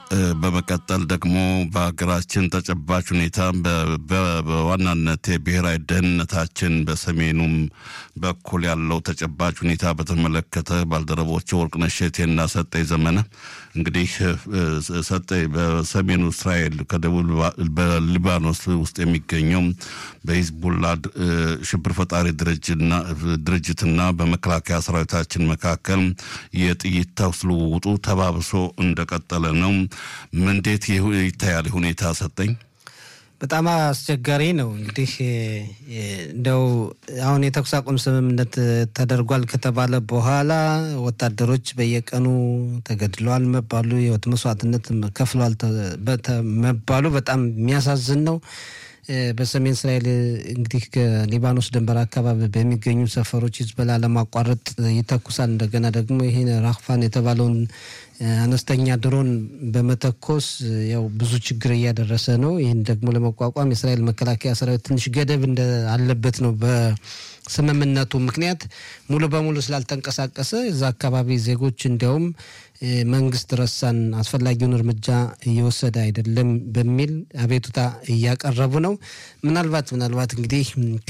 በመቀጠል ደግሞ በሀገራችን ተጨባጭ ሁኔታ በዋናነት የብሔራዊ ደህንነታችን በሰሜኑም በኩል ያለው ተጨባጭ ሁኔታ በተመለከተ ባልደረቦች ወርቅነሽ እሸቴና ሰጠኝ ዘመነ እንግዲህ ሰጠኝ በሰሜኑ እስራኤል ከደቡብ በሊባኖስ ውስጥ የሚገኘው በሂዝቡላ ሽብር ፈጣሪ ድርጅትና በመከላከያ ሰራዊታችን መካከል የጥይት ተኩስ ልውውጡ ተባብሶ እንደቀጠለ ነው። እንዴት ይታያል ሁኔታ ሰጠኝ? በጣም አስቸጋሪ ነው። እንግዲህ እንደው አሁን የተኩስ አቁም ስምምነት ተደርጓል ከተባለ በኋላ ወታደሮች በየቀኑ ተገድለዋል መባሉ፣ የህይወት መስዋዕትነት ከፍለዋል መባሉ በጣም የሚያሳዝን ነው። በሰሜን እስራኤል እንግዲህ ከሊባኖስ ድንበር አካባቢ በሚገኙ ሰፈሮች ሂዝቦላ ለማቋረጥ ይተኩሳል። እንደገና ደግሞ ይህን ራክፋን የተባለውን አነስተኛ ድሮን በመተኮስ ያው ብዙ ችግር እያደረሰ ነው። ይህን ደግሞ ለመቋቋም የእስራኤል መከላከያ ሰራዊት ትንሽ ገደብ አለበት ነው በስምምነቱ ምክንያት ሙሉ በሙሉ ስላልተንቀሳቀሰ እዛ አካባቢ ዜጎች እንዲያውም መንግስት ረሳን፣ አስፈላጊውን እርምጃ እየወሰደ አይደለም በሚል አቤቱታ እያቀረቡ ነው። ምናልባት ምናልባት እንግዲህ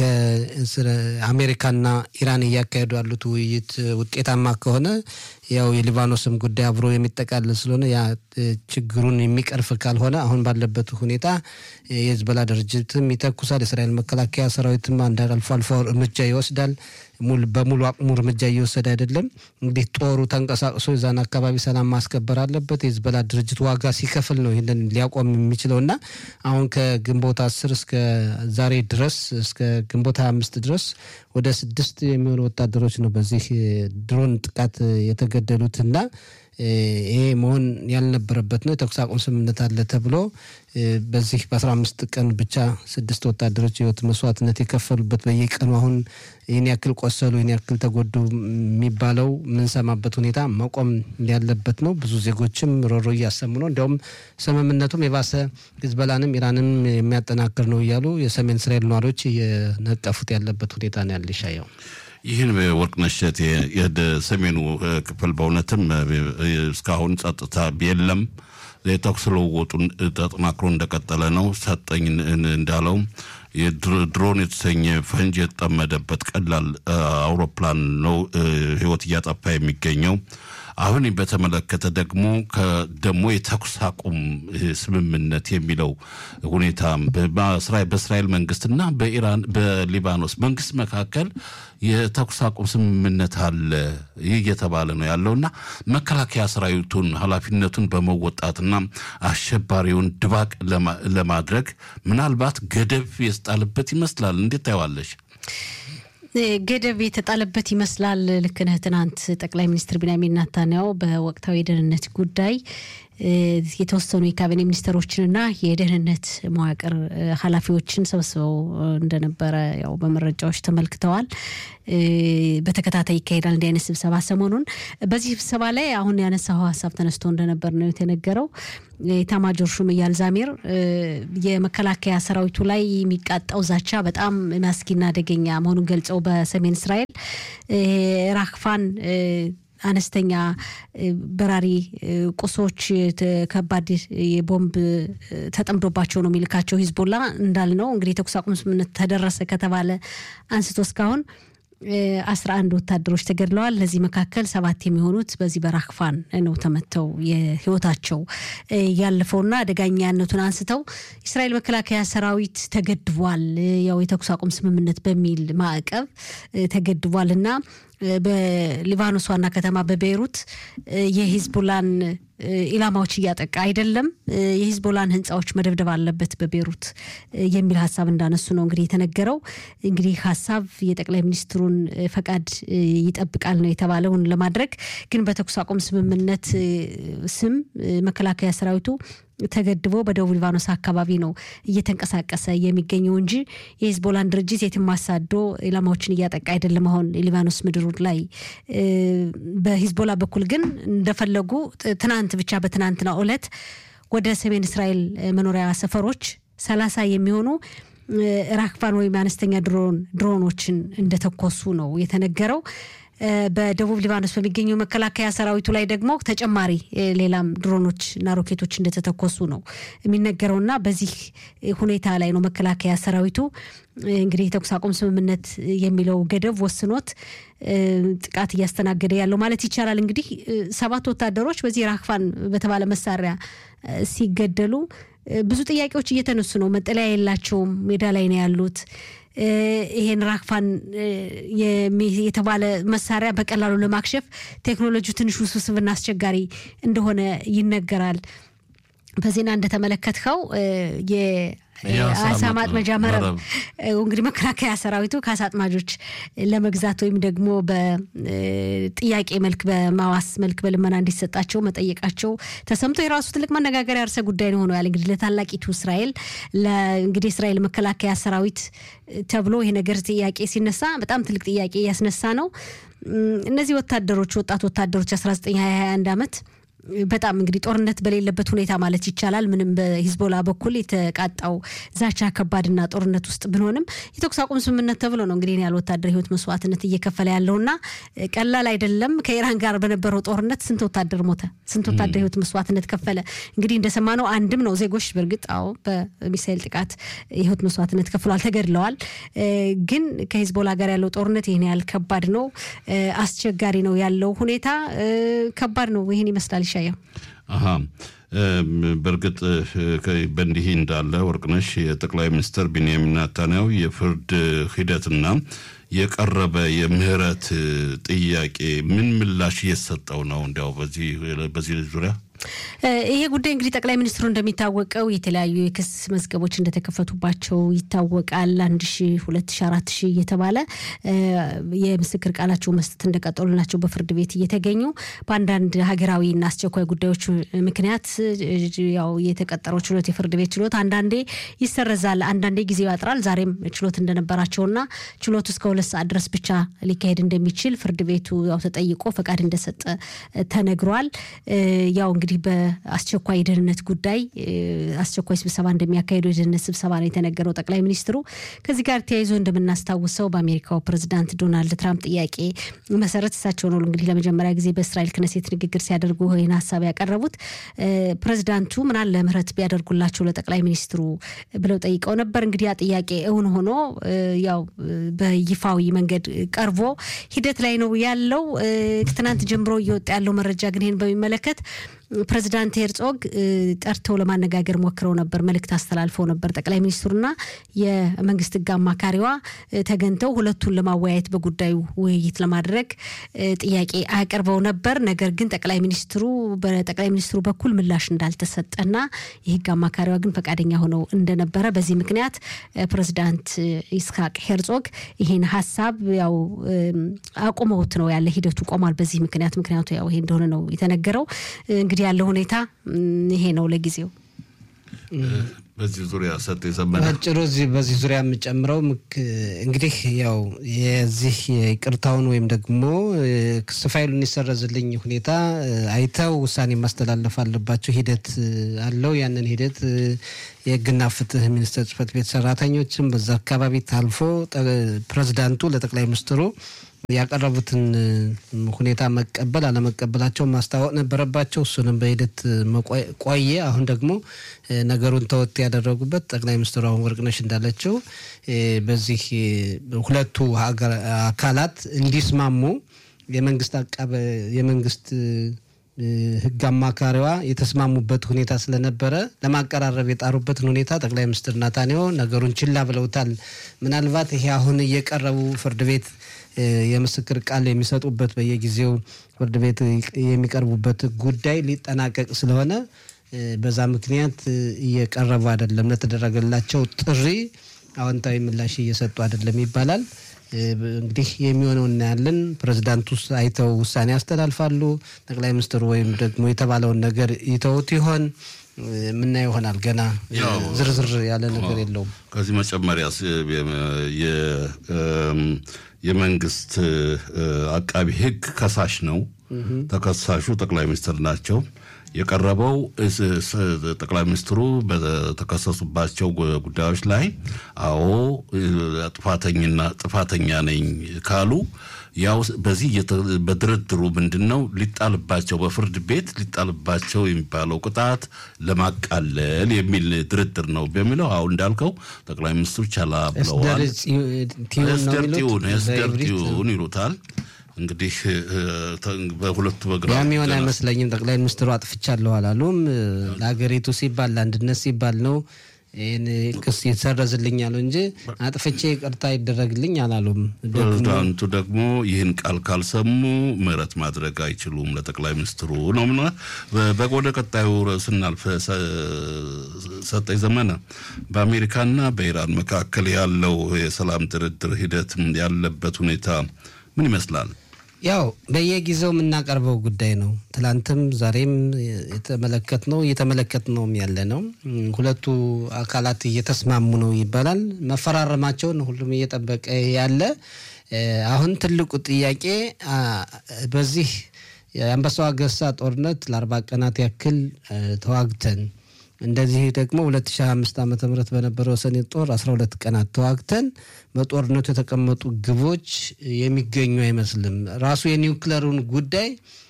ከአሜሪካና ኢራን እያካሄዱ ያሉት ውይይት ውጤታማ ከሆነ ያው የሊባኖስም ጉዳይ አብሮ የሚጠቃለል ስለሆነ ያ ችግሩን የሚቀርፍ ካልሆነ አሁን ባለበት ሁኔታ የህዝቦላ ድርጅትም ይተኩሳል። የእስራኤል መከላከያ ሰራዊትም አንዳንድ አልፎ አልፎ እርምጃ ይወስዳል። በሙሉ አቅሙ እርምጃ እየወሰደ አይደለም። እንግዲህ ጦሩ ተንቀሳቅሶ የዛን አካባቢ ሰላም ማስከበር አለበት። የህዝቦላ ድርጅት ዋጋ ሲከፍል ነው ይህንን ሊያቆም የሚችለው እና አሁን ከግንቦት አስር እስከ ዛሬ ድረስ እስከ ግንቦት ሀያ አምስት ድረስ ወደ ስድስት የሚሆኑ ወታደሮች ነው በዚህ ድሮን ጥቃት የተገደሉት እና ይሄ መሆን ያልነበረበት ነው። የተኩስ አቁም ስምምነት አለ ተብሎ በዚህ በአስራ አምስት ቀን ብቻ ስድስት ወታደሮች የህይወት መስዋዕትነት የከፈሉበት በየቀኑ አሁን ይህን ያክል ቆሰሉ፣ ይህን ያክል ተጎዱ የሚባለው የምንሰማበት ሁኔታ መቆም ያለበት ነው። ብዙ ዜጎችም ሮሮ እያሰሙ ነው። እንዲያውም ስምምነቱም የባሰ ሂዝቦላንም ኢራንም የሚያጠናክር ነው እያሉ የሰሜን እስራኤል ነዋሪዎች እየነቀፉት ያለበት ሁኔታ ነው ያለ ይሻየው ይህን ወርቅነሽ እሸቴ የሰሜኑ ክፍል በእውነትም እስካሁን ጸጥታ የለም። የተኩስ ልውውጡን ተጠናክሮ እንደቀጠለ ነው። ሰጠኝ እንዳለው ድሮን የተሰኘ ፈንጅ የተጠመደበት ቀላል አውሮፕላን ነው ህይወት እያጠፋ የሚገኘው። አሁን በተመለከተ ደግሞ ደግሞ የተኩስ አቁም ስምምነት የሚለው ሁኔታ በእስራኤል መንግስትና በኢራን በሊባኖስ መንግስት መካከል የተኩስ አቁም ስምምነት አለ ይህ እየተባለ ነው ያለውና መከላከያ ሰራዊቱን ኃላፊነቱን በመወጣትና አሸባሪውን ድባቅ ለማድረግ ምናልባት ገደብ የተጣለበት ይመስላል። እንዴት ታየዋለሽ? ገደብ የተጣለበት ይመስላል። ልክ ነህ። ትናንት ጠቅላይ ሚኒስትር ቢንያሚን ናታንያሁ በወቅታዊ የደህንነት ጉዳይ የተወሰኑ የካቢኔ ሚኒስትሮችንና የደህንነት መዋቅር ኃላፊዎችን ሰብስበው እንደነበረ ያው በመረጃዎች ተመልክተዋል። በተከታታይ ይካሄዳል እንዲህ አይነት ስብሰባ ሰሞኑን። በዚህ ስብሰባ ላይ አሁን ያነሳው ሀሳብ ተነስቶ እንደነበር ነው የተነገረው። የኤታማዦር ሹም እያል ዛሜር የመከላከያ ሰራዊቱ ላይ የሚቃጣው ዛቻ በጣም መስጊና አደገኛ መሆኑን ገልጸው በሰሜን እስራኤል ራክፋን አነስተኛ በራሪ ቁሶች ከባድ የቦምብ ተጠምዶባቸው ነው የሚልካቸው ሂዝቦላ እንዳልነው እንግዲህ የተኩስ አቁም ስምምነት ተደረሰ ከተባለ አንስቶ እስካሁን አስራ አንድ ወታደሮች ተገድለዋል። ለዚህ መካከል ሰባት የሚሆኑት በዚህ በራክፋን ነው ተመተው የህይወታቸው ያለፈውና አደገኛነቱን አንስተው የእስራኤል መከላከያ ሰራዊት ተገድቧል፣ ያው የተኩስ አቁም ስምምነት በሚል ማዕቀብ ተገድቧል እና በሊባኖስ ዋና ከተማ በቤይሩት የሂዝቦላን ኢላማዎች እያጠቃ አይደለም፣ የሂዝቦላን ህንፃዎች መደብደብ አለበት በቤይሩት የሚል ሀሳብ እንዳነሱ ነው እንግዲህ የተነገረው። እንግዲህ ሀሳብ የጠቅላይ ሚኒስትሩን ፈቃድ ይጠብቃል ነው የተባለውን ለማድረግ ግን በተኩስ አቁም ስምምነት ስም መከላከያ ሰራዊቱ ተገድቦ በደቡብ ሊባኖስ አካባቢ ነው እየተንቀሳቀሰ የሚገኘው እንጂ የሂዝቦላን ድርጅት የትም አሳዶ ኢላማዎችን እያጠቃ አይደለም። አሁን የሊባኖስ ምድሩ ላይ በሂዝቦላ በኩል ግን እንደፈለጉ ትናንት ብቻ በትናንትና ዕለት ወደ ሰሜን እስራኤል መኖሪያ ሰፈሮች ሰላሳ የሚሆኑ ራክፋን ወይም አነስተኛ ድሮን ድሮኖችን እንደተኮሱ ነው የተነገረው። በደቡብ ሊባኖስ በሚገኘው መከላከያ ሰራዊቱ ላይ ደግሞ ተጨማሪ ሌላም ድሮኖች እና ሮኬቶች እንደተተኮሱ ነው የሚነገረውና በዚህ ሁኔታ ላይ ነው መከላከያ ሰራዊቱ እንግዲህ የተኩስ አቁም ስምምነት የሚለው ገደብ ወስኖት ጥቃት እያስተናገደ ያለው ማለት ይቻላል። እንግዲህ ሰባት ወታደሮች በዚህ ራክፋን በተባለ መሳሪያ ሲገደሉ ብዙ ጥያቄዎች እየተነሱ ነው። መጠለያ የላቸውም፣ ሜዳ ላይ ነው ያሉት። ይሄን ራክፋን የተባለ መሳሪያ በቀላሉ ለማክሸፍ ቴክኖሎጂው ትንሽ ውስብስብና አስቸጋሪ እንደሆነ ይነገራል። በዜና እንደተመለከትከው የአሳ ማጥመጃ መረብ እንግዲህ መከላከያ ሰራዊቱ ከአሳ አጥማጆች ለመግዛት ወይም ደግሞ በጥያቄ መልክ በማዋስ መልክ በልመና እንዲሰጣቸው መጠየቃቸው ተሰምቶ የራሱ ትልቅ መነጋገሪያ ርዕሰ ጉዳይ ነው ሆነዋል። እንግዲህ ለታላቂቱ እስራኤል እንግዲህ እስራኤል መከላከያ ሰራዊት ተብሎ ይሄ ነገር ጥያቄ ሲነሳ በጣም ትልቅ ጥያቄ እያስነሳ ነው። እነዚህ ወታደሮች ወጣት ወታደሮች 1921 ዓመት በጣም እንግዲህ ጦርነት በሌለበት ሁኔታ ማለት ይቻላል ምንም በሂዝቦላ በኩል የተቃጣው ዛቻ ከባድና ጦርነት ውስጥ ብንሆንም የተኩስ አቁም ስምምነት ተብሎ ነው እንግዲህ ያለ ወታደር ህይወት መስዋዕትነት እየከፈለ ያለውና ቀላል አይደለም። ከኢራን ጋር በነበረው ጦርነት ስንት ወታደር ሞተ? ስንት ወታደር ህይወት መስዋዕትነት ከፈለ? እንግዲህ እንደሰማነው አንድም ነው ዜጎች በእርግጥ አዎ በሚሳይል ጥቃት የህይወት መስዋዕትነት ከፍሏል፣ ተገድለዋል። ግን ከሂዝቦላ ጋር ያለው ጦርነት ይህን ያህል ከባድ ነው፣ አስቸጋሪ ነው ያለው ሁኔታ ከባድ ነው። ይህን ይመስላል። ይሻየው አሀ በእርግጥ በእንዲህ እንዳለ ወርቅነሽ የጠቅላይ ሚኒስትር ቢንያሚን ኔታንያሁ የፍርድ ሂደትና የቀረበ የምህረት ጥያቄ ምን ምላሽ እየሰጠው ነው? እንዲያው በዚህ ዙሪያ ይሄ ጉዳይ እንግዲህ ጠቅላይ ሚኒስትሩ እንደሚታወቀው የተለያዩ የክስ መዝገቦች እንደተከፈቱባቸው ይታወቃል። አንድ ሺ ሁለት ሺ አራት ሺ እየተባለ የምስክር ቃላቸው መስጠት እንደቀጠሉ ናቸው በፍርድ ቤት እየተገኙ በአንዳንድ ሀገራዊና አስቸኳይ ጉዳዮች ምክንያት ያው የተቀጠረው ችሎት የፍርድ ቤት ችሎት አንዳንዴ ይሰረዛል፣ አንዳንዴ ጊዜው ያጥራል። ዛሬም ችሎት እንደነበራቸውና ችሎቱ እስከ ሁለት ሰዓት ድረስ ብቻ ሊካሄድ እንደሚችል ፍርድ ቤቱ ያው ተጠይቆ ፈቃድ እንደሰጠ ተነግሯል። ያው እንግዲህ በአስቸኳይ የደህንነት ጉዳይ አስቸኳይ ስብሰባ እንደሚያካሄዱ የደህንነት ስብሰባ ነው የተነገረው ጠቅላይ ሚኒስትሩ። ከዚህ ጋር ተያይዞ እንደምናስታውሰው በአሜሪካው ፕሬዚዳንት ዶናልድ ትራምፕ ጥያቄ መሰረት እሳቸው ነው እንግዲህ ለመጀመሪያ ጊዜ በእስራኤል ክነሴት ንግግር ሲያደርጉ ይህን ሀሳብ ያቀረቡት። ፕሬዚዳንቱ ምናለ ምህረት ቢያደርጉላቸው ለጠቅላይ ሚኒስትሩ ብለው ጠይቀው ነበር። እንግዲህ ያ ጥያቄ እውን ሆኖ ያው በይፋዊ መንገድ ቀርቦ ሂደት ላይ ነው ያለው። ትናንት ጀምሮ እየወጣ ያለው መረጃ ግን ይህን በሚመለከት ፕሬዚዳንት ሄርጾግ ጠርተው ለማነጋገር ሞክረው ነበር። መልእክት አስተላልፈው ነበር። ጠቅላይ ሚኒስትሩና የመንግስት ሕግ አማካሪዋ ተገኝተው ሁለቱን ለማወያየት በጉዳዩ ውይይት ለማድረግ ጥያቄ አቅርበው ነበር። ነገር ግን ጠቅላይ ሚኒስትሩ በጠቅላይ ሚኒስትሩ በኩል ምላሽ እንዳልተሰጠና የሕግ አማካሪዋ ግን ፈቃደኛ ሆነው እንደነበረ በዚህ ምክንያት ፕሬዚዳንት ይስሐቅ ሄርጾግ ይህን ሀሳብ ያው አቁመውት ነው ያለ ሂደቱ ቆሟል። በዚህ ምክንያት ምክንያቱ ያው ይሄ እንደሆነ ነው የተነገረው እንግዲህ ያለው ሁኔታ ይሄ ነው ለጊዜው። በዚህ ዙሪያ ሰጥ የዘመነ አጭሩ እዚህ በዚህ ዙሪያ የምጨምረው እንግዲህ ያው የዚህ የይቅርታውን ወይም ደግሞ ክስ ፋይሉን ይሰረዝልኝ ሁኔታ አይተው ውሳኔ ማስተላለፍ አለባቸው። ሂደት አለው። ያንን ሂደት የህግና ፍትህ ሚኒስቴር ጽህፈት ቤት ሰራተኞችም በዛ አካባቢ ታልፎ ፕሬዚዳንቱ ለጠቅላይ ሚኒስትሩ ያቀረቡትን ሁኔታ መቀበል አለመቀበላቸው ማስታወቅ ነበረባቸው። እሱንም በሂደት ቆየ። አሁን ደግሞ ነገሩን ተወት ያደረጉበት ጠቅላይ ሚኒስትሩ አሁን ወርቅነሽ እንዳለችው በዚህ ሁለቱ አካላት እንዲስማሙ የመንግስት አቃበ የመንግስት ህግ አማካሪዋ የተስማሙበት ሁኔታ ስለነበረ ለማቀራረብ የጣሩበትን ሁኔታ ጠቅላይ ሚኒስትር ናታንያሁ ነገሩን ችላ ብለውታል። ምናልባት ይሄ አሁን እየቀረቡ ፍርድ ቤት የምስክር ቃል የሚሰጡበት በየጊዜው ፍርድ ቤት የሚቀርቡበት ጉዳይ ሊጠናቀቅ ስለሆነ በዛ ምክንያት እየቀረቡ አይደለም። ለተደረገላቸው ጥሪ አዎንታዊ ምላሽ እየሰጡ አይደለም ይባላል። እንግዲህ የሚሆነው እናያለን። ፕሬዚዳንቱ አይተው ውሳኔ ያስተላልፋሉ። ጠቅላይ ሚኒስትሩ ወይም ደግሞ የተባለውን ነገር ይተውት ይሆን የምናየው ይሆናል። ገና ዝርዝር ያለ ነገር የለውም። ከዚህ መጨመሪያ የመንግስት አቃቢ ህግ ከሳሽ ነው። ተከሳሹ ጠቅላይ ሚኒስትር ናቸው። የቀረበው ጠቅላይ ሚኒስትሩ በተከሰሱባቸው ጉዳዮች ላይ አዎ ጥፋተኝና ጥፋተኛ ነኝ ካሉ ያው በዚህ በድርድሩ ምንድን ነው ሊጣልባቸው በፍርድ ቤት ሊጣልባቸው የሚባለው ቅጣት ለማቃለል የሚል ድርድር ነው በሚለው አሁን እንዳልከው ጠቅላይ ሚኒስትሩ ቻላ ብለዋል። ስደርቲውን ስደርቲውን ይሉታል። እንግዲህ በሁለቱ በግራ ያም የሆነ አይመስለኝም። ጠቅላይ ሚኒስትሩ አጥፍቻለሁ አላሉም። ለሀገሪቱ ሲባል ለአንድነት ሲባል ነው ይህን ክስ ይሰረዝልኛል እንጂ አጥፍቼ ይቅርታ ይደረግልኝ አላሉም። ፕሬዚዳንቱ ደግሞ ይህን ቃል ካልሰሙ ምህረት ማድረግ አይችሉም ለጠቅላይ ሚኒስትሩ ነው ምና ወደ ቀጣዩ ስናልፍ ሰጠኝ ዘመነ በአሜሪካና በኢራን መካከል ያለው የሰላም ድርድር ሂደት ያለበት ሁኔታ ምን ይመስላል? ያው በየጊዜው የምናቀርበው ጉዳይ ነው። ትላንትም ዛሬም የተመለከት ነው እየተመለከት ነውም ያለ ነው። ሁለቱ አካላት እየተስማሙ ነው ይባላል። መፈራረማቸውን ሁሉም እየጠበቀ ያለ አሁን ትልቁ ጥያቄ በዚህ የአንበሳው አንበሳ ጦርነት ለአርባ ቀናት ያክል ተዋግተን እንደዚህ ደግሞ 2025 ዓ ም በነበረው ሰኔ ጦር 12 ቀናት ተዋግተን በጦርነቱ የተቀመጡ ግቦች የሚገኙ አይመስልም። ራሱ የኒውክለሩን ጉዳይ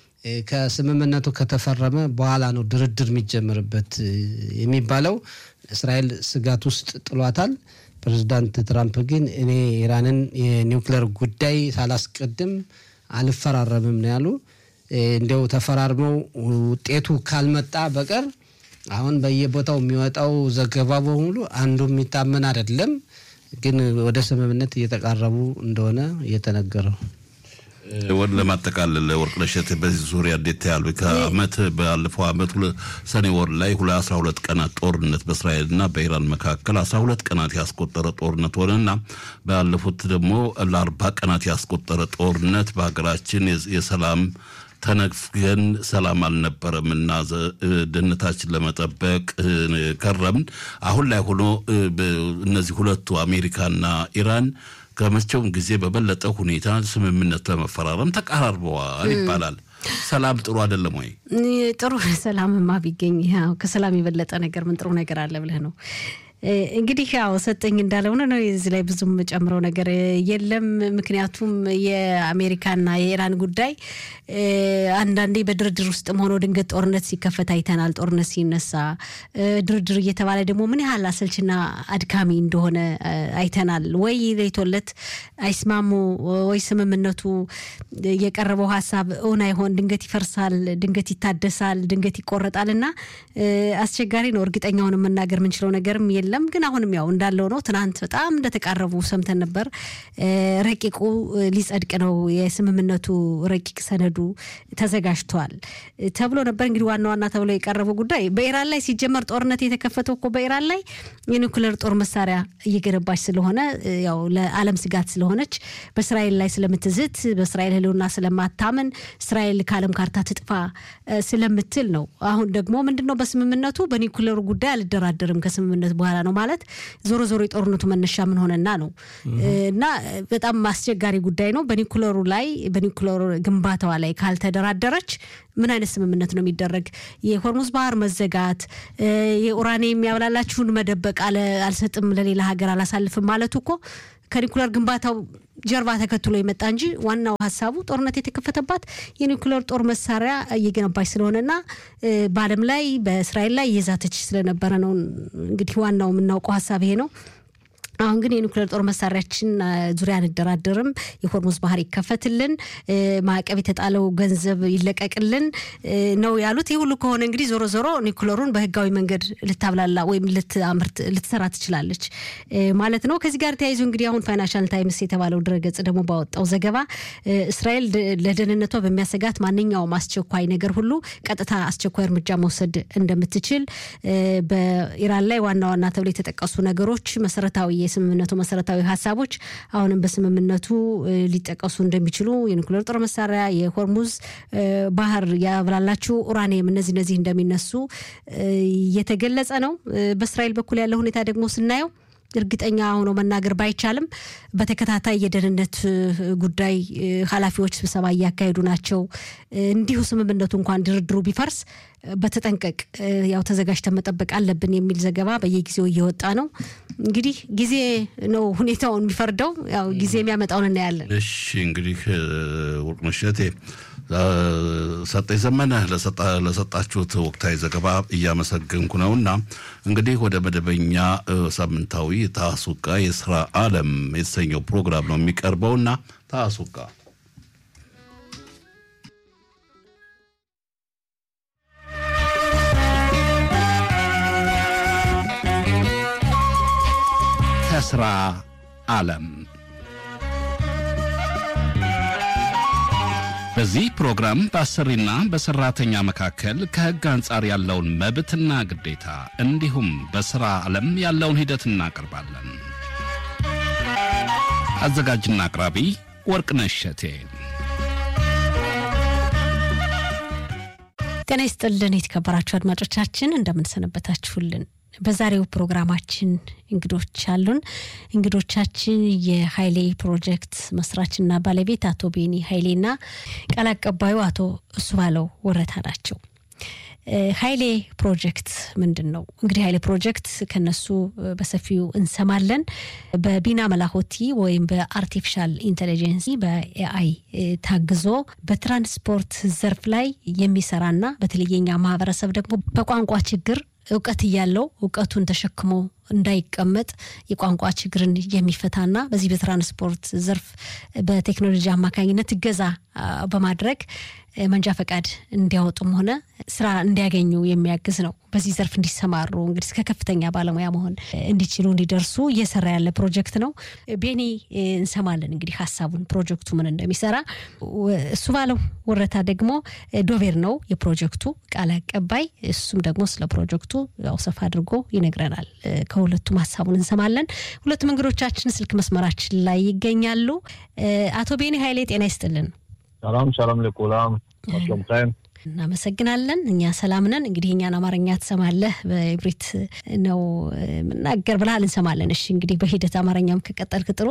ከስምምነቱ ከተፈረመ በኋላ ነው ድርድር የሚጀምርበት የሚባለው። እስራኤል ስጋት ውስጥ ጥሏታል። ፕሬዚዳንት ትራምፕ ግን እኔ ኢራንን የኒውክለር ጉዳይ ሳላስቀድም አልፈራረምም ነው ያሉ። እንዲያው ተፈራርመው ውጤቱ ካልመጣ በቀር አሁን በየቦታው የሚወጣው ዘገባ በሙሉ አንዱ የሚታመን አይደለም። ግን ወደ ስምምነት እየተቃረቡ እንደሆነ እየተነገረው ወደ ለማጠቃለል ወርቅነሽ በዚህ ዙሪያ እንዴት ያሉ ከአመት ባለፈው አመት ሰኔ ወር ላይ አስራ ሁለት ቀናት ጦርነት በእስራኤልና በኢራን መካከል አስራ ሁለት ቀናት ያስቆጠረ ጦርነት ሆነና ባለፉት ደግሞ ለአርባ ቀናት ያስቆጠረ ጦርነት በሀገራችን የሰላም ተነፍገን ሰላም አልነበረም እና ደህንነታችን ለመጠበቅ ከረምን። አሁን ላይ ሆኖ እነዚህ ሁለቱ አሜሪካና ኢራን ከመቼውም ጊዜ በበለጠ ሁኔታ ስምምነት ለመፈራረም ተቀራርበዋል ይባላል። ሰላም ጥሩ አይደለም ወይ? ጥሩ ሰላምማ ቢገኝ ከሰላም የበለጠ ነገር ምን ጥሩ ነገር አለ ብለህ ነው? እንግዲህ ያው ሰጠኝ እንዳለው ነው። እዚህ ላይ ብዙም ጨምረው ነገር የለም። ምክንያቱም የአሜሪካና የኢራን ጉዳይ አንዳንዴ በድርድር ውስጥም ሆኖ ድንገት ጦርነት ሲከፈት አይተናል። ጦርነት ሲነሳ ድርድር እየተባለ ደግሞ ምን ያህል አሰልችና አድካሚ እንደሆነ አይተናል። ወይ ሌቶለት አይስማሙ፣ ወይ ስምምነቱ የቀረበው ሀሳብ እውን አይሆን፣ ድንገት ይፈርሳል፣ ድንገት ይታደሳል፣ ድንገት ይቆረጣል እና አስቸጋሪ ነው። እርግጠኛውን መናገር የምንችለው ነገርም የለም። ግን አሁንም ያው እንዳለው ነው። ትናንት በጣም እንደተቃረቡ ሰምተን ነበር። ረቂቁ ሊጸድቅ ነው፣ የስምምነቱ ረቂቅ ሰነዱ ተዘጋጅቷል ተብሎ ነበር። እንግዲህ ዋና ዋና ተብሎ የቀረበው ጉዳይ በኢራን ላይ ሲጀመር ጦርነት የተከፈተው እኮ በኢራን ላይ የኒውክሌር ጦር መሳሪያ እየገነባች ስለሆነ ያው ለዓለም ስጋት ስለሆነች በእስራኤል ላይ ስለምትዝት በእስራኤል ሕልውና ስለማታምን እስራኤል ከዓለም ካርታ ትጥፋ ስለምትል ነው። አሁን ደግሞ ምንድን ነው በስምምነቱ በኒውክሌሩ ጉዳይ አልደራደርም ከስምምነት በኋላ ነው ማለት ዞሮ ዞሮ የጦርነቱ መነሻ ምን ሆነና ነው እና በጣም አስቸጋሪ ጉዳይ ነው። በኒውክሌሩ ላይ በኒውክሌሩ ግንባታዋ ላይ ካልተደራደረች ምን አይነት ስምምነት ነው የሚደረግ? የሆርሙዝ ባህር መዘጋት፣ የኡራኒየም የሚያብላላችሁን መደበቅ፣ አልሰጥም ለሌላ ሀገር አላሳልፍም ማለቱ እኮ ከኒውክሌር ግንባታው ጀርባ ተከትሎ የመጣ እንጂ ዋናው ሀሳቡ ጦርነት የተከፈተባት የኒውክሌር ጦር መሳሪያ እየገነባች ስለሆነና በዓለም ላይ በእስራኤል ላይ እየዛተች ስለነበረ ነው። እንግዲህ ዋናው የምናውቀው ሀሳብ ይሄ ነው። አሁን ግን የኒውክሌር ጦር መሳሪያችን ዙሪያ አንደራደርም፣ የሆርሙዝ ባህር ይከፈትልን፣ ማዕቀብ የተጣለው ገንዘብ ይለቀቅልን ነው ያሉት። ይህ ሁሉ ከሆነ እንግዲህ ዞሮ ዞሮ ኒውክሌሩን በህጋዊ መንገድ ልታብላላ ወይም ልትአምርት ልትሰራ ትችላለች ማለት ነው። ከዚህ ጋር ተያይዞ እንግዲህ አሁን ፋይናንሻል ታይምስ የተባለው ድረገጽ ደግሞ ባወጣው ዘገባ እስራኤል ለደህንነቷ በሚያሰጋት ማንኛውም አስቸኳይ ነገር ሁሉ ቀጥታ አስቸኳይ እርምጃ መውሰድ እንደምትችል በኢራን ላይ ዋና ዋና ተብሎ የተጠቀሱ ነገሮች መሰረታዊ የስምምነቱ መሰረታዊ ሀሳቦች አሁንም በስምምነቱ ሊጠቀሱ እንደሚችሉ የኒኩሌር ጦር መሳሪያ፣ የሆርሙዝ ባህር ያብላላችሁ ኡራኒየም፣ እነዚህ እነዚህ እንደሚነሱ እየተገለጸ ነው። በእስራኤል በኩል ያለው ሁኔታ ደግሞ ስናየው እርግጠኛ ሆኖ መናገር ባይቻልም በተከታታይ የደህንነት ጉዳይ ኃላፊዎች ስብሰባ እያካሄዱ ናቸው። እንዲሁ ስምምነቱ እንኳን ድርድሩ ቢፈርስ በተጠንቀቅ ያው ተዘጋጅተን መጠበቅ አለብን የሚል ዘገባ በየጊዜው እየወጣ ነው። እንግዲህ ጊዜ ነው ሁኔታውን የሚፈርደው። ያው ጊዜ የሚያመጣውን እናያለን። እሺ እንግዲህ ወርቅነሽ እሸቴ ሰጠኝ ዘመነ ለሰጣችሁት ወቅታዊ ዘገባ እያመሰገንኩ ነው እና እንግዲህ ወደ መደበኛ ሳምንታዊ ታሱቃ የስራ አለም የተሰኘው ፕሮግራም ነው የሚቀርበው እና ታሱቃ ከስራ አለም በዚህ ፕሮግራም በአሰሪና በሰራተኛ መካከል ከሕግ አንጻር ያለውን መብትና ግዴታ እንዲሁም በሥራ ዓለም ያለውን ሂደት እናቀርባለን። አዘጋጅና አቅራቢ ወርቅነሽ እሸቴ። ጤና ይስጥልን የተከበራችሁ አድማጮቻችን እንደምንሰነበታችሁልን። በዛሬው ፕሮግራማችን እንግዶች አሉን። እንግዶቻችን የሀይሌ ፕሮጀክት መስራችና ባለቤት አቶ ቤኒ ሀይሌና ቃል አቀባዩ አቶ እሱ ባለው ወረታ ናቸው። ሀይሌ ፕሮጀክት ምንድን ነው? እንግዲህ ሀይሌ ፕሮጀክት ከነሱ በሰፊው እንሰማለን። በቢና መላሆቲ ወይም በአርቲፊሻል ኢንቴሊጀንስ በኤአይ ታግዞ በትራንስፖርት ዘርፍ ላይ የሚሰራና በተለየኛ ማህበረሰብ ደግሞ በቋንቋ ችግር እውቀት እያለው እውቀቱን ተሸክሞ እንዳይቀመጥ የቋንቋ ችግርን የሚፈታና በዚህ በትራንስፖርት ዘርፍ በቴክኖሎጂ አማካኝነት እገዛ በማድረግ መንጃ ፈቃድ እንዲያወጡም ሆነ ስራ እንዲያገኙ የሚያግዝ ነው። በዚህ ዘርፍ እንዲሰማሩ እንግዲህ እስከ ከፍተኛ ባለሙያ መሆን እንዲችሉ እንዲደርሱ እየሰራ ያለ ፕሮጀክት ነው። ቤኒ እንሰማለን እንግዲህ ሀሳቡን ፕሮጀክቱ ምን እንደሚሰራ። እሱ ባለው ወረታ ደግሞ ዶቬር ነው የፕሮጀክቱ ቃል አቀባይ። እሱም ደግሞ ስለ ፕሮጀክቱ ያው ሰፋ አድርጎ ይነግረናል። ከሁለቱም ሀሳቡን እንሰማለን። ሁለቱም እንግዶቻችን ስልክ መስመራችን ላይ ይገኛሉ። አቶ ቤኒ ሀይሌ ጤና ይስጥልን። ሰላም ሰላም ለኩላም አስለምታይም እናመሰግናለን። እኛ ሰላም ነን። እንግዲህ እኛን አማርኛ ትሰማለህ፣ በኢብሪት ነው ምናገር ብለሃል፣ እንሰማለን። እሺ እንግዲህ በሂደት አማርኛም ከቀጠልክ ጥሩ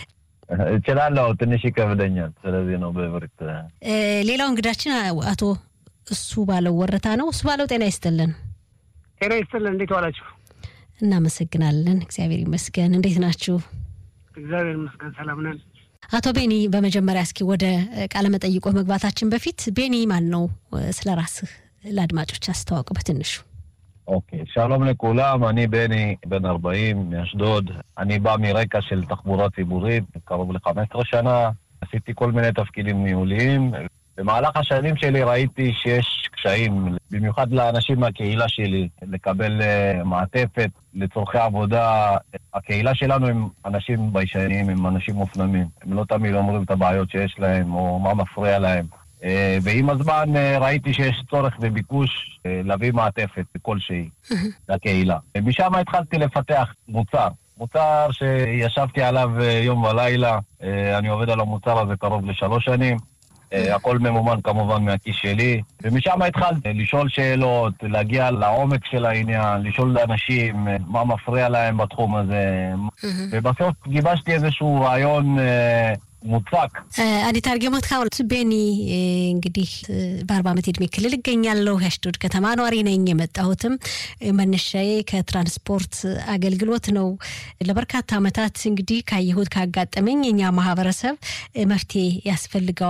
እችላለሁ። ትንሽ ይከብደኛል። ስለዚህ ነው በኢብሪት። ሌላው እንግዳችን አቶ እሱ ባለው ወረታ ነው። እሱ ባለው ጤና ይስጥልን። ጤና ይስጥልን። እንዴት ዋላችሁ? እናመሰግናለን። እግዚአብሔር ይመስገን። እንዴት ናችሁ? እግዚአብሔር ይመስገን ሰላም ነን። አቶ ቤኒ በመጀመሪያ እስኪ ወደ ቃለ መጠይቆ መግባታችን በፊት ቤኒ ማን ነው? ስለ ራስህ ለአድማጮች አስተዋውቅ በትንሹ። אוקיי, שלום לכולם, אני בני, בן 40, מאשדוד. אני בא מרקע של תחבורה ציבורית, קרוב ל-15 שנה. עשיתי כל מיני תפקידים ניהוליים. במהלך השנים שלי ראיתי שיש קשיים, במיוחד לאנשים מהקהילה שלי, לקבל uh, מעטפת לצורכי עבודה. הקהילה שלנו הם אנשים ביישנים, הם אנשים מופנמים. הם לא תמיד אומרים את הבעיות שיש להם, או מה מפריע להם. Uh, ועם הזמן uh, ראיתי שיש צורך וביקוש uh, להביא מעטפת כלשהי לקהילה. משם התחלתי לפתח מוצר. מוצר שישבתי עליו uh, יום ולילה, uh, אני עובד על המוצר הזה קרוב לשלוש שנים. Uh, הכל ממומן כמובן מהכיס שלי, ומשם התחלתי לשאול שאלות, להגיע לעומק של העניין, לשאול לאנשים uh, מה מפריע להם בתחום הזה, ובסוף גיבשתי איזשהו רעיון uh, ሙጻቅ አዲ ታርጌሞት ካሁን ቤኒ እንግዲህ በአርባ ዓመት ዕድሜ ክልል እገኛለሁ። የአሽዶድ ከተማ ኗሪ ነኝ። የመጣሁትም መነሻዬ ከትራንስፖርት አገልግሎት ነው። ለበርካታ ዓመታት እንግዲህ ካየሁት ካጋጠመኝ የኛ ማህበረሰብ መፍትሄ ያስፈልገዋል